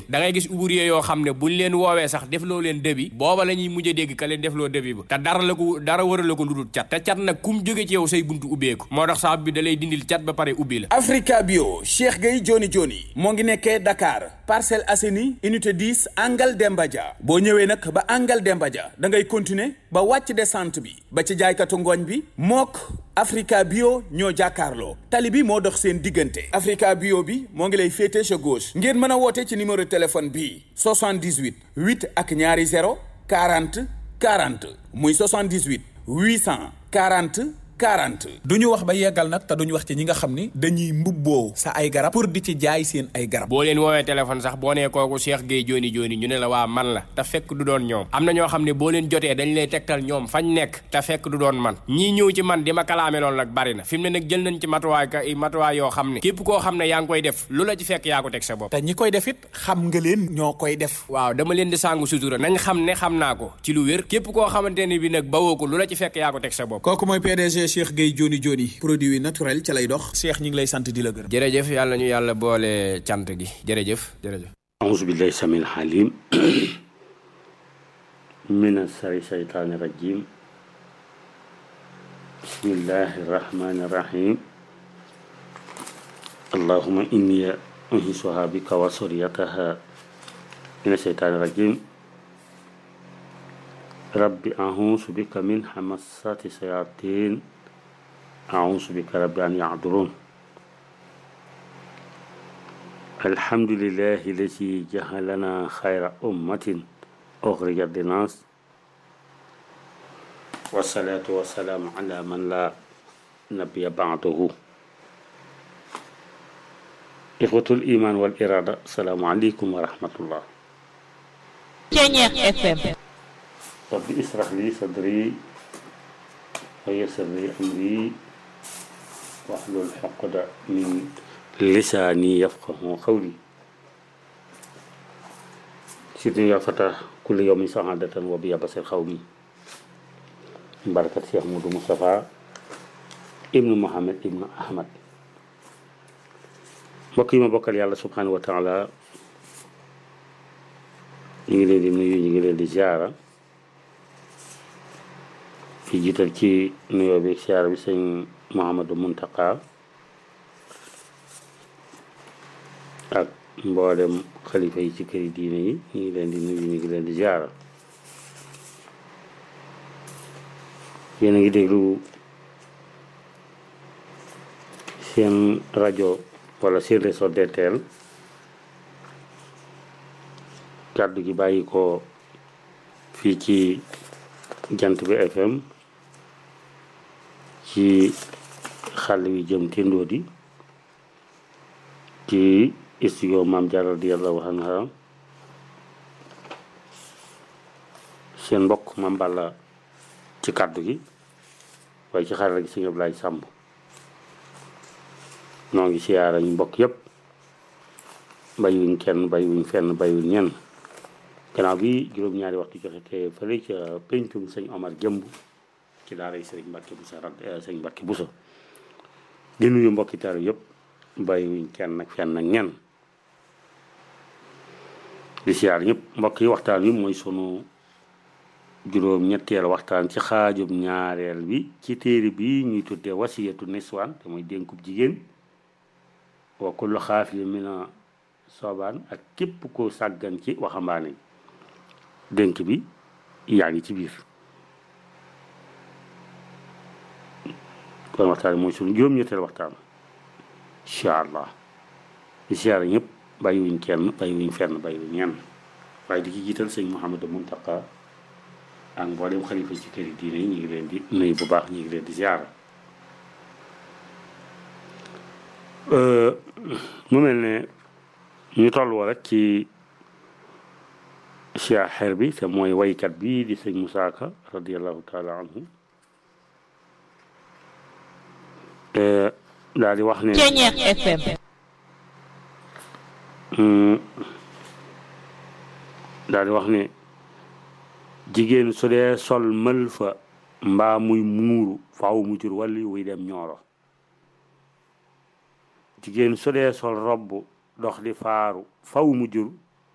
da ngay gis ouvrier yoo xam ne buñ leen woowee sax defloo leen débit booba la ñuy mujj a dégg ka leen defloo débit ba te dara la ko dara wara la ko lu dul cat te cat nag kum jóge ci yow say buntu ubbeeku moo tax saabu bi da lay dindil cat ba pare ubbi la Africa Bio Cheikh Gueye Joni Joni moo ngi nekkee Dakar Parcelles Assainies unité 10 angle Demba Dia boo ñëwee nag ba angle Demba Dia da ngay continuer ba wàcc descente bi ba ci jaaykatu ngooñ bi mook Africa Bio ñoo jàkkaarloo tali bi moo dox seen diggante Africa Bio bi moo ngi lay féete sa gauche ngeen mën a woote ci numéro téléphone bii 78 8 ak ñaari 0 40 40 muy 78 840 40. du ñu wax ba yeggal nag te duñu wax ci ñi nga xam ni dañuy mbubboo sa ay garab pour di ci jaay seen ay garab boo leen woowee téléphone sax boo nee kooku Cheikh Gueye Joni Joni ñu ne la waa man la te fekk du doon ñoom am na ñoo xam ne boo leen jotee dañ lay tegtal ñoom fañ nekk te fekk du doon man ñii ñëw ci man di ma kalaame loolu nag bari na fi mu ne nag jël nañ ci matuwaay ka matuwaay yoo xam ne képp koo xam ne yaa ngi koy def lu la ci fekk yaa ko teg sa bopp te ñi koy def it xam nga leen ñoo koy def waaw dama leen di sàngu sutura nañ xam ne xam naa ko ci lu wér képp koo xamante ne bi nag bawoo ko lu la ci fekk yaa ko teg sa bopp kooku mooy PDG Cheikh Gueye Joni Joni produit naturel ca lay dox Cheikh ñi ngi lay sant di la gërëm jërëjëf yàlla ñu yàlla boole cant gi jërëjëf jërëjëf أعوذ بالله السميع العليم من الشر الشيطان الرجيم بسم الله الرحمن الرحيم اللهم إني أنهسها بك وسريتها من الشيطان الرجيم رب أعوذ بك من همسات الشياطين أعوذ بك رب أن يعذرون الحمد لله الذي جعلنا خير أمة أخرجت للناس والصلاة والسلام على من لا نبي بعده إخوة الإيمان والإرادة السلام عليكم ورحمة الله Ceñeex FM رب اشرح لي صدري ويسر لي أمري واحلل عقدة من لساني يفقه قولي سيدنا يا فتى كل يوم سعادة وبيا بصير قومي بركة شيخ مودو مصطفى ابن محمد ابن أحمد mbokk yi ma bokkal yàlla subhanahu wa taala ñu ngi leen di nuyu ñu ngi leen di ziara fi jiital ci nuyoo bi ziara bi sëñ Mouhamadou Muntaka ak mboolem xalifa yi ci këri diine yi ñu ngi leen di nuyu ñu ngi leen di ziara yéen a ngi déglu seen rajo wala seen réseau DTL kàddu gi bàyyi ko fii ci jant bi FM ci xàll wi jëm Tindodi ci studio Maam Jaara radiyallahu anha seen mbokk Maam Balla ci kàddu gi waaye ci xarala gi sëñ Ablaye Sàmb noo ngi siyaara ñu mbokk yépp bàyyiwuñ kenn bàyyiwuñ fenn bàyyiwuñ ñenn gannaaw bi juróom-ñaari waxtu joxe te fële ca pencum sëñ Omar Jëmb ci daara yi sëriñ Mbàkke Buso rad sëñ Mbàkke Buso di nuyu mbokki taal yépp bàyyiwuñ kenn nag fenn ak ñenn di siyaar ñëpp mbokk yi waxtaan wi mooy sunu juróom ñetteel waxtaan ci xaajub ñaareel bi ci téere bi ñuy tuddee wasiyatu niswaan te mooy dénkub jigéen wa kullu xaafilin mina soobaan ak képp ko sàggan ci waxambaane yi dénk bi yaa ngi ci biir kon waxtaan mooy sunu juróom-ñetteel waxtaan incha allah di siyaare ñëpp bàyyiwuñ kenn bàyyiwuñ fenn bàyyiwuñ ñenn waaye di ci jiital sëñ Mouhamadou Muntaka ak mboolem xalifa ci kër yi diine yi ñu ngi leen di nuyu bu baax ñu ngi leen di ziara mu mel ne ñu toll woo rek ci siyaxeer bi te mooy waykat bi di sëñ Moussa Ka radiallahu taala anhu daal di wax ne Ceñeex FM daal di wax ne jigéen su dee sol mël fa mbaa muy muuru faaw mu jur wàlli wuy dem ñooro jigéen su dee sol robb dox di faaru faw mu jur